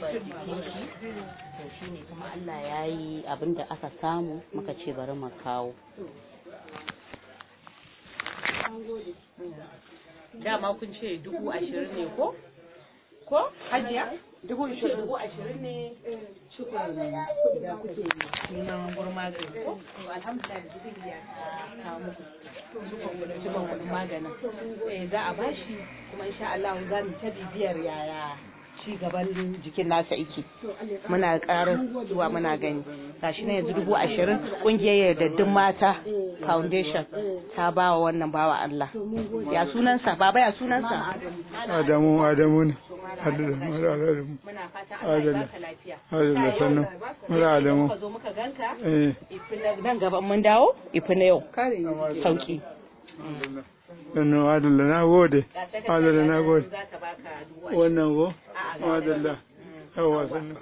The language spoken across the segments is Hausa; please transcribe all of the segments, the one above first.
jikin shi to shine kuma Allah ya yi abin da aka samu muka ce bari mu kawo dama kun ce dubu ashirin ne ko ko hajiya dubu ashirin dubu ashirin ne cikon da kuke neman gurma ko to alhamdulillah da dubu ya kawo muku cikon kuɗin maganin eh za a bashi kuma insha Allah za mu ta bibiyar yaya ci gaban jikin nasa yake muna ƙara zuwa muna gani gashi na yanzu dubu ashirin ƙungiyar yardaddun mata foundation ta ba wa wannan bawa Allah ya sunansa baba ya sunansa Adamu Adamu ne Adamu Adamu muna fata Allah ya baka lafiya Adamu sannan mura Adamu muka zo muka ganka eh ifi nan gaban mun dawo ifi na yau sauki sannan Adalla na gode Adalla na gode za ta baka dubu wannan go Adalla yawa sannan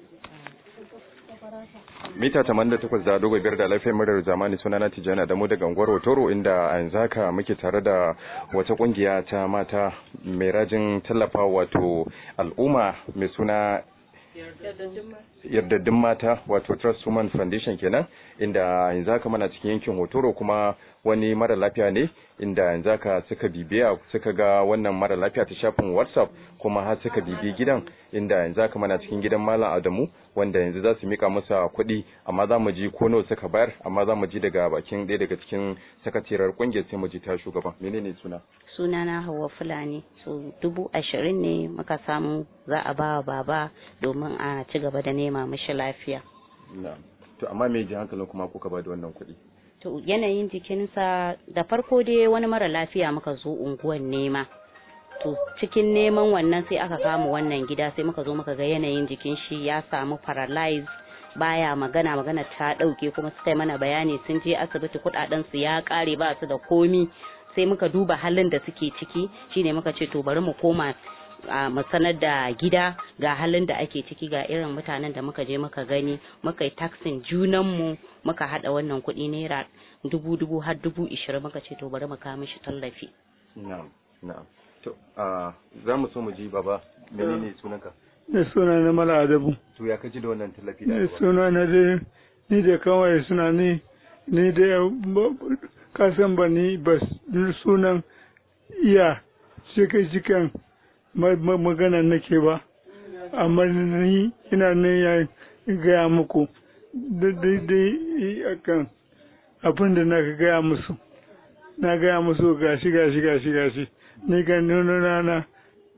mita 88 da dogo biyar da lafiyar murar zamani suna na tijjani da mu daga unguwar Otoro inda a yanzu haka muke tare da wata kungiya ta mata mai rajin tallafa wato al'umma mai suna yardaddun mata wato Trust Women Foundation kenan inda yanzu haka muna cikin yankin Hotoro kuma wani mara lafiya ne inda yanzu haka suka bibiya suka ga wannan mara lafiya ta shafin WhatsApp kuma har suka bibi gidan inda yanzu haka muna cikin gidan Malam Adamu wanda yanzu za su mika masa kuɗi amma za mu ji ko nawa suka bayar amma za mu ji daga bakin ɗaya daga cikin sakatiyar kungiyar sai mu ji ta shugaban menene suna sunana Hauwa Fulani so dubu ashirin ne muka samu za a ba wa baba domin a ci gaba da nema mishi lafiya na'am to amma me ji hankalin kuma kuka ba da wannan kuɗi to yanayin jikinsa da farko dai wani mara lafiya muka zo unguwan nema to cikin neman wannan sai aka kama wannan gida sai muka zo muka ga yanayin jikin shi ya samu paralyze baya magana magana ta dauke kuma suka yi mana bayani sun je asibiti kudaden su ya kare ba su da komi sai muka duba halin da suke ciki shine muka ce to bari mu koma a mu sanar da gida ga halin da ake ciki ga irin mutanen da muka je muka gani muka yi taksin junanmu muka hada wannan kuɗi naira dubu dubu har dubu ishirin muka ce to bari mu kawo mishi tallafi na'am na'am to a za mu so mu ji baba menene sunanka da suna na Mala Adamu to ya kaji da wannan tallafi da da aka ba? suna na dai ni da kawai suna ni ni da kasan ba ni ba sunan iya cikin cikin magana nake ba amma ni ina ne ya gaya muku daidai akan abin da na gaya musu na gaya musu gashi gashi gashi gashi ni ga nuna na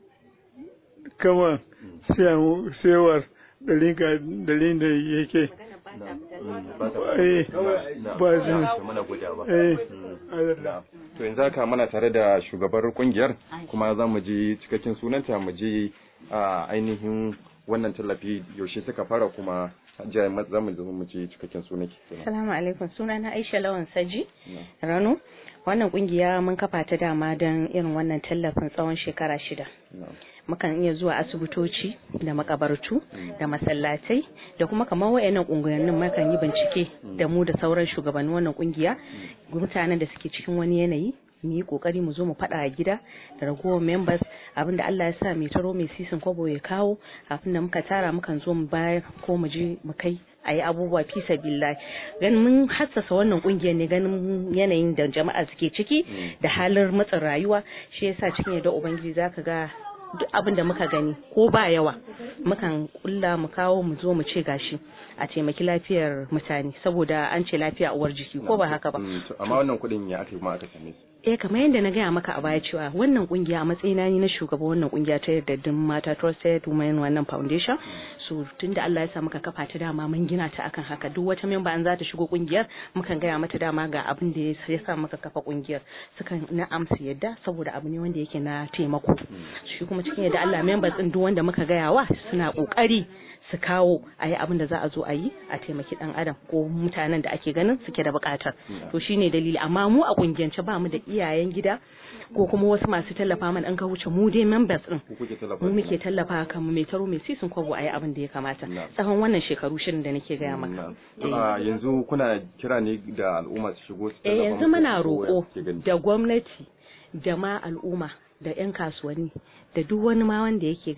kawai sewar dalilin da yake ba ta eh ba zan mana godiya ba eh Na'am. to yanzu haka muna tare da shugabar kungiyar kuma za mu ji cikakken sunanta mu ji a ainihin wannan tallafi yaushe suka fara kuma jiya za mu zama mu ji cikakken sunanki Assalamu alaikum suna na Aisha Lawan Saji Rano wannan kungiya mun kafa ta dama don irin wannan tallafin tsawon shekara shida Na'am. mukan iya zuwa asibitoci da makabartu da masallatai da kuma kamar wayannan kungiyannin mukan yi bincike da mu da sauran shugabannin wannan kungiya mutanen da suke cikin wani yanayi mu yi kokari mu zo mu faɗa a gida da ragowar members abinda Allah ya sa mai taro mai sisin kwabo ya kawo abin da muka tara mukan zo mu bayar ko mu je mu kai a yi abubuwa fi sabilillahi ganin mun hassasa wannan kungiyar ne ganin yanayin da jama'a suke ciki da halin matsin rayuwa shi yasa cikin yadda ubangiji zaka ga duk abin da muka gani ko ba yawa mukan kulla mu kawo mu zo mu ce gashi a taimaki lafiyar mutane saboda an ce lafiya uwar jiki ko ba haka ba Mm, to amma wannan kuɗin ya aka yi ma aka same su eh kamar yadda na gaya maka a baya cewa wannan kungiya a matsayina ni na shugaba wannan kungiya ta yardaddun mata trusted women wannan foundation so tunda Allah ya sa muka kafa ta dama mun gina ta akan haka duk wata memba an za ta shigo kungiyar mukan gaya mata dama ga abin da ya sa muka kafa kungiyar sukan na amsa yadda saboda abu ne wanda yake na taimako shi kuma cikin yadda Allah members din duk wanda muka gaya wa suna kokari su kawo a yi abin da za a zo a yi a taimaki dan adam ko mutanen da ake ganin suke da bukatar to shine dalili amma mu a kungiyance ba mu da iyayen gida ko kuma wasu masu tallafa mana an ka wuce mu dai members din ku kuke tallafa mu muke tallafa kan mu mai taro mai sisin kwabo a yi abin da ya kamata tsawon wannan shekaru shirin da nake gaya maka To, a yanzu kuna kira ne da al'umma su shigo su eh tallafa yanzu muku muna ko ya roƙo kuke gani? da gwamnati da ma al'umma da 'yan kasuwanni da duk wani ma wanda yake ganin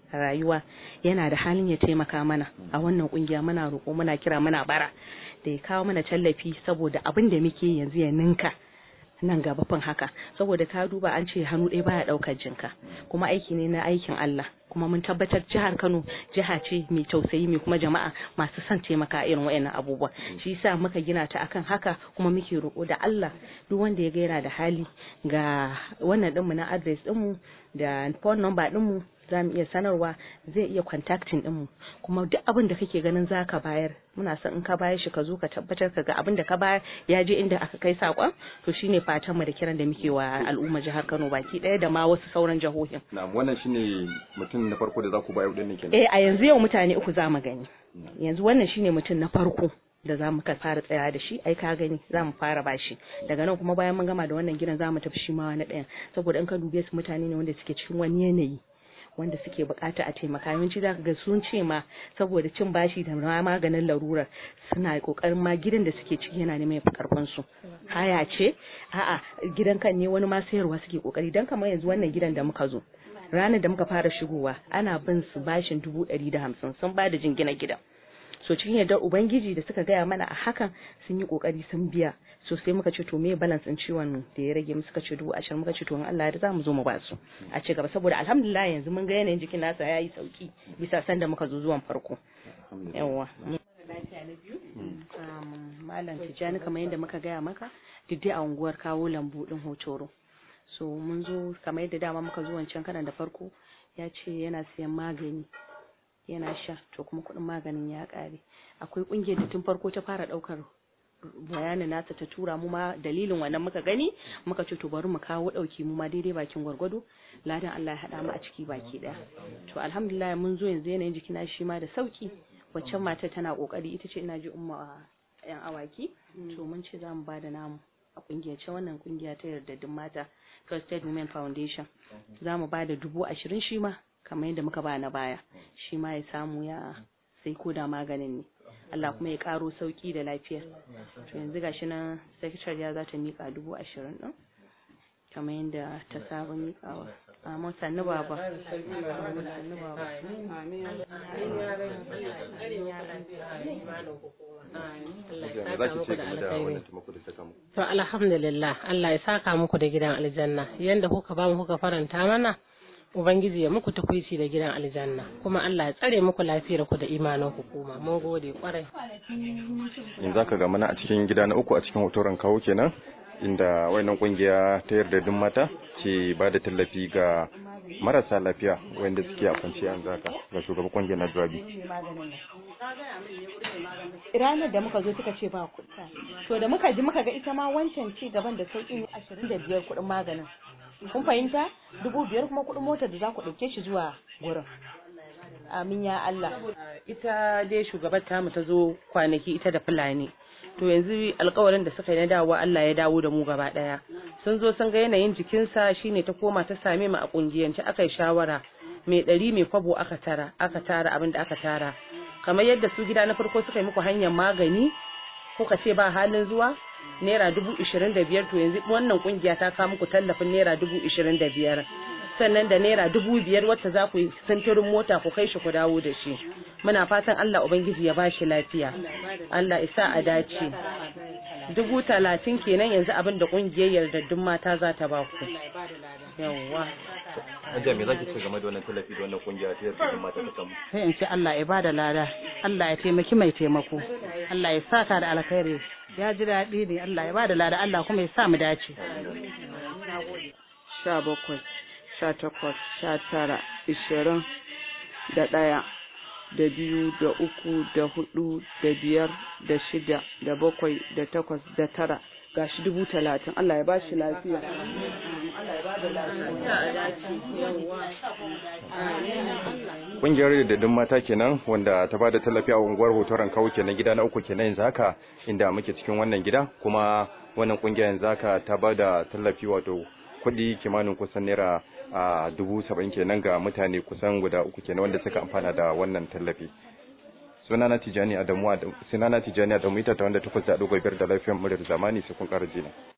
rayuwa yana da halin ya taimaka mana a wannan kungiya muna roƙo muna kira muna bara da ya kawo mana tallafi saboda abin da muke yanzu ya ninka nan gaba fin haka saboda ka duba an ce hannu ɗaya baya ɗaukar jinka kuma aiki ne na aikin Allah kuma mun tabbatar jihar Kano jiha ce mai tausayi mai kuma jama'a masu son taimaka irin wayannan abubuwa shi yasa muka gina ta akan haka kuma muke roƙo da Allah duk wanda ya ga yana da hali ga wannan ɗinmu na address ɗinmu da phone number ɗinmu za mu iya sanarwa zai iya contacting ɗinmu kuma duk abin da kake ganin za ka bayar muna son in ka bayar shi ka zo ka tabbatar ka ga abin da ka bayar ya je inda aka kai saƙon to shine fatan mu da kiran da muke wa al'umma jihar Kano baki ɗaya da ma wasu sauran jihohin na'am wannan shine mutum na farko da za ku bayar din ne kenan eh a yanzu yau mutane uku za mu gani yanzu wannan shine mutum na farko da za mu fara tsaya da shi ai ka gani za mu fara bashi daga nan kuma bayan mun gama da wannan gidan za mu tafi shi ma wani ɗayan saboda in ka dube su mutane ne wanda suke cikin wani yanayi wanda suke bukata a taimaka yawanci za ga sun ce ma saboda cin bashi da ma maganin larurar suna kokarin ma gidan da suke ciki yana neman yafi karfin su haya ce a'a gidan kan ne wani ma sayarwa suke kokari dan kamar yanzu wannan gidan da muka zo ranar da muka fara shigowa ana bin su bashin dubu ɗari da hamsin sun ba da jingina gidan so cikin yardar ubangiji da suka gaya mana a hakan sun yi kokari sun biya so sai muka ce to me balance din ciwon da ya rage muka ce dubu ashirin muka ce to in Allah ya za mu zo mu ba su a ci gaba saboda alhamdulillah yanzu mun ga yanayin jikin nasa ya yi sauki bisa sanda muka zo zuwan farko yawa malam tijjani kamar yadda muka gaya maka duk dai a unguwar kawo lambu din hotoro so mun zo kamar yadda dama muka zo wancan kanan da farko ya ce yana siyan magani yana sha to kuma kuɗin maganin ya ƙare akwai ƙungiyar da tun farko ta fara ɗaukar bayanin nasa ta tura mu ma dalilin wannan muka gani muka ce to bari mu kawo ɗauki mu ma daidai bakin gwargwado ladan Allah ya haɗa mu a ciki baki ɗaya to alhamdulillah mun zo yanzu yanayin jikina shi ma da sauki waccan matar tana ƙoƙari ita ce ina ji umma yan awaki to mun ce za mu ba da namu a ƙungiyance wannan ƙungiya ta yardaddun mata Trusted Women Foundation za mu ba da dubu ashirin shi ma kamar yadda muka ba na baya shi ma ya samu ya sai ko da maganin ne Allah kuma ya karo sauki da lafiya to yanzu gashi nan secretary ya za ta mika dubu ashirin din kamar yadda ta saba mikawa amma sannu baba sannu baba To alhamdulillah Allah ya saka muku da gidan aljanna yanda kuka ba mu kuka faranta mana Ubangiji ya muku tukwici da gidan aljanna kuma Allah ya tsare muku lafiyar ku da imanin ku kuma mun gode kwarai in zaka ga mana a cikin gida na uku a cikin hotoron kawo kenan inda wayannan kungiya ta yarda duk mata ke ba da tallafi ga marasa lafiya wanda suke a kwanciya yanzu haka ga shugaban kungiyar na Jawabi ranar da muka zo suka ce ba kuɗi to da muka ji muka ga ita ma wancan ci gaban da sauƙin ashirin da biyar kuɗin maganin kun fahimta dubu biyar kuma kuɗin motar da za ku ɗauke shi zuwa gurin amin ya Allah ita dai shugabar tamu ta zo kwanaki ita da fulani to yanzu alkawarin da suka yi na dawowa Allah ya dawo da mu gaba daya sun zo sun ga yanayin jikinsa shine ta koma ta same mu a kungiyance aka yi shawara mai ɗari mai kwabo aka tara aka tara abin da aka tara kamar yadda su gida na farko suka yi muku hanyar magani kuka ce ba halin zuwa naira dubu ishirin da biyar to yanzu wannan kungiya ta kawo muku tallafin naira dubu ishirin da biyar sannan da naira dubu biyar wacce za ku yi sintirin mota ku kai shi ku dawo da shi muna fatan Allah ubangiji ya bashi lafiya Allah isa a dace dubu talatin kenan yanzu abin da kungiyar yardaddun mata za ta ba ku yawwa Hajiya me zaki ce game da wannan tallafi da wannan kungiya ta yarda mata ta samu? sai in ce Allah ya bada lada Allah ya taimaki mai taimako Allah ya saka da alkhairi ya ji daɗi ne Allah ya bada lada Allah kuma ya sa mu dace sha bakwai sha takwas sha tara ishirin da ɗaya da biyu da uku da hudu da biyar da shida da bakwai da takwas da tara gashi dubu talatin Allah ya ba shi lafiya Kungiyar yardaddun mata kenan wanda ta bada tallafi a unguwar hotoron kawo kenan gida na uku kenan yanzu haka inda muke cikin wannan gida kuma wannan kungiya yanzu haka ta bada tallafi wato kuɗi kimanin kusan naira a dubu saba'in kenan ga mutane kusan guda uku kenan wanda suka amfana da wannan tallafi sunana tijani adamu sunana tijani adamu ita ta wanda takwas da ɗigo biyar da lafiyar muryar zamani sai kun ƙara jina